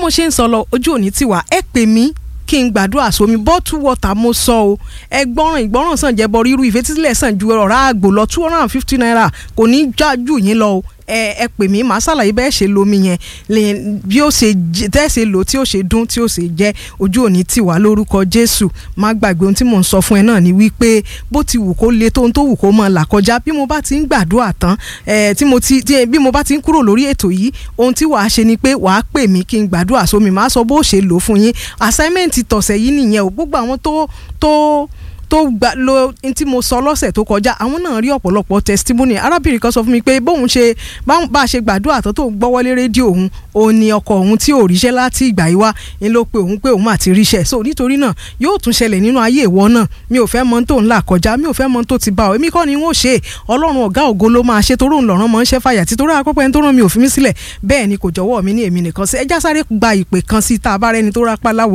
mo ṣe ń sọ lọ ojú òní tiwa ẹ pè mí kí n gbàdúrà sómi bottle water mo sọ o ẹ gbọ́ràn ìgbọ́ràn sàn jẹ́bọ ríru ìfetísílẹ̀ sàn ju ọ̀rá àgbò lọ two hundred and fifty naira kò ní já jù yín lọ o ẹ ẹ pè mí màá ṣàlàyé bẹ́ẹ̀ ṣe lomi yẹn lè bí ó ṣe tẹ́ ṣe lò tí ó ṣe dún tí ó ṣe jẹ́ ojú òní tì wá lórúkọ Jésù má gbàgbé ohun tí mò ń sọ fún ẹ náà ni wípé bó ti wù kó le tó ohun tó wù kó máa là kọjá bí mo bá ti ń gbàdúrà tán ẹ tí mo ti tí bí mo bá ti ń kúrò lórí ètò yìí ohun tí wàá ṣe ni pé wàá pè mí kí n gbàdúrà sómi màá sọ bó ṣe lò fún yín assignment tọ̀sẹ̀ yìí nìyẹn o gbogbo àwọn tó tó tó gba lo tí mo sọ lọ́sẹ̀ tó kọjá àwọn náà rí ọ̀pọ̀lọpọ̀ testimony arábìnrin kan sọ fún mi pé bóun ṣe bá a ṣe gbàdúrà tó tó gbọ́wọ́lé rédíò òun òun ni ọkọ òun tí ò ríṣẹ́ láti ìgbà yìí wá ń ló pe òun pé òun àti ríṣẹ́ so nítorí náà yóò tún ṣẹlẹ̀ nínú ayé ìwọ náà mi ò fẹ́ mọ tó ń là kọjá mi ò fẹ́ mọ tó ti bá ọ èmi kọ́ ni wọ́n ṣe ọlọ́run ọ̀gá ògo ló máa ṣe torí òun lọ́rán mọ́ ń ṣẹ́ fàyà tí torí akọ́pẹ́ tó rán mi ò fi mí sílẹ̀ bẹ́ẹ̀ ni kò jọ̀wọ́ mi ní èmi nìkan sí ẹjá sáré gba ìpè kan sí tá a bá rẹ́ni tó rápá láwọ̀